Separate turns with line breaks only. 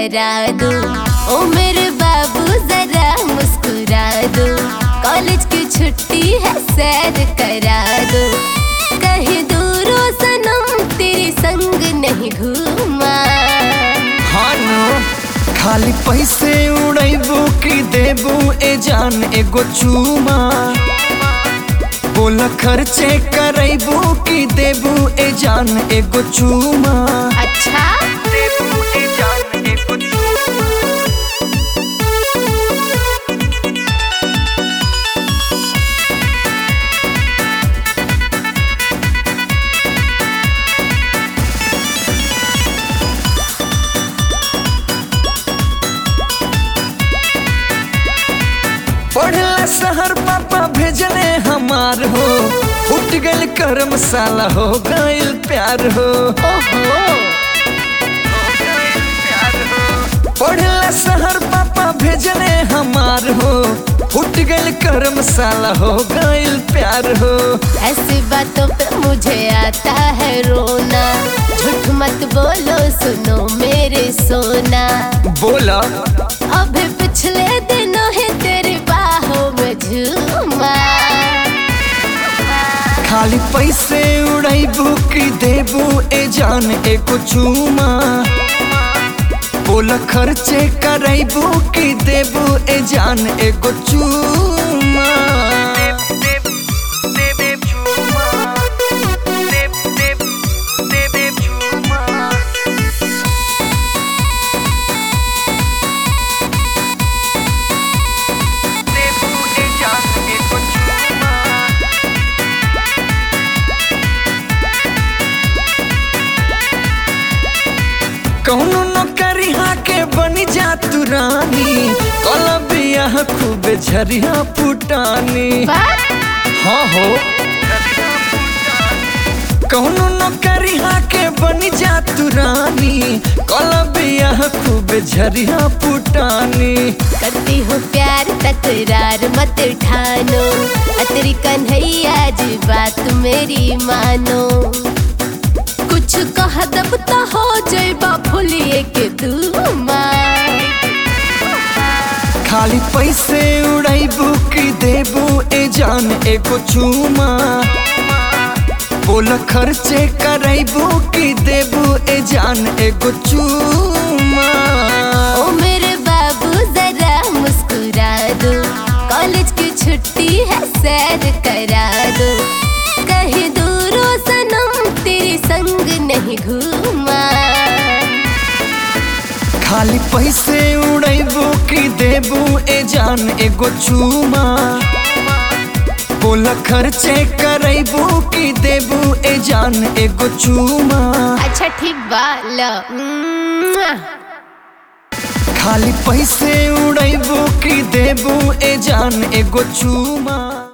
करा दो ओ मेरे बाबू जरा मुस्कुरा दो कॉलेज की छुट्टी है सैर करा दो कहीं दूरों सनम तेरे संग नहीं घूमा
हानो खाली पैसे उड़ैबू की देबू ए जान एगो चूमा बोल खर्चे करैबू की देबू ए जान एगो चूमा
अच्छा
देबू ए जान एगो चूमा पढ़ला शहर पापा भेजने हमार हो उठ गल करम साला हो गइल प्यार हो
ओहो
पढ़ला शहर पापा भेजने हमार हो उठ गल करम साला हो गइल प्यार हो
ऐसी बातों पे मुझे आता है रोना झूठ मत बोलो सुनो मेरे सोना
बोला
अभी पिछले दिनों है तेरी बाहों में झूमा
खाली पैसे उड़ैबू की देबू ए जान एको चूमा बोल खर्चे करैबू की देबू ए जान एको चूमा कौनो नौकरिया के बनी जा तू रानी कल बियाह खूब झरिया पुटानी हाँ हो कौनो नौकरिया के बनी जा तू रानी कल बियाह खूब झरिया पुटानी
करती हूँ प्यार तकरार मत ठानो अतरी कन्हैया जी बात मेरी मानो कुछ कह दब तो हो जाइबा फुलिए के दूमा
खाली पैसे उड़ैबू की देबू ए जान एको चूमा बोल खर्चे करैबू की देबू ए जान एगो चूमा
ओ मेरे बाबू जरा मुस्कुरा दो कॉलेज की छुट्टी है सैर करा दो कहीं दूरों सनम तेरे संग नहीं घूमा
खाली पैसे उड़ैबू की देबू ए जान एगो चूमा बोल खर्चे करैबू की देबू ए जान एगो चूमा
अच्छा ठीक बा लो मुआ।
खाली पैसे उड़ैबू की देबू ए जान एगो चूमा